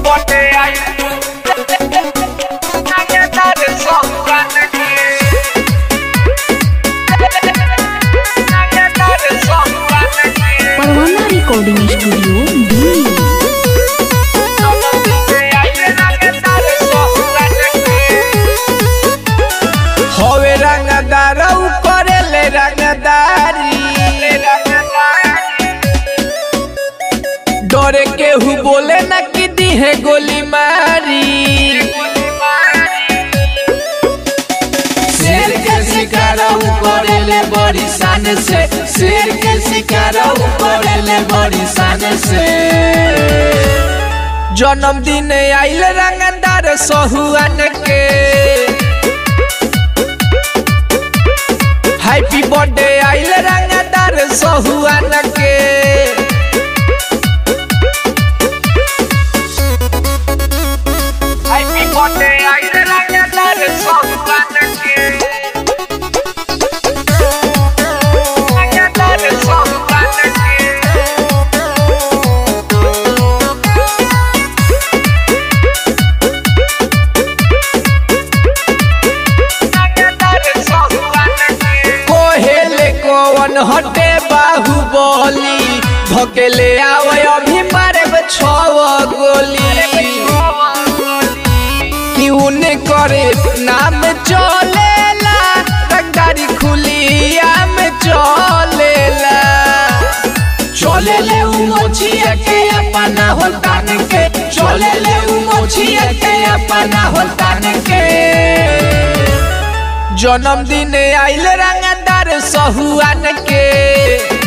birthday I I get that song right again. I get that song right again. Parwana recording studio Delhi हवे रंगदार उ करेले रंगदारी डरे केहू बोले न कि दिहे गोली मारी शेर के शिकार उ करेले बड़ी शान से शेर के शिकार उ करेले बड़ी शान से जन्मदिन आइल रंगदार सहुआन के हैप्पी बर्थडे आइल रंगदार सहुआन के हैप्पी बर्थडे आइल रंगदार सहुआन के रंगदार सहुआन के कोहेले कौन हटे बाहुबली धकेले आवे अभी मारे छव गोली क्यों ने करे नाम चलेला रंगदारी खुलिया में चलेला चले ले उ मोचिया के अपना होतान के चले ले उ मोचिया के अपना होतान के जन्मदिन आइल रंगदार सहुआन के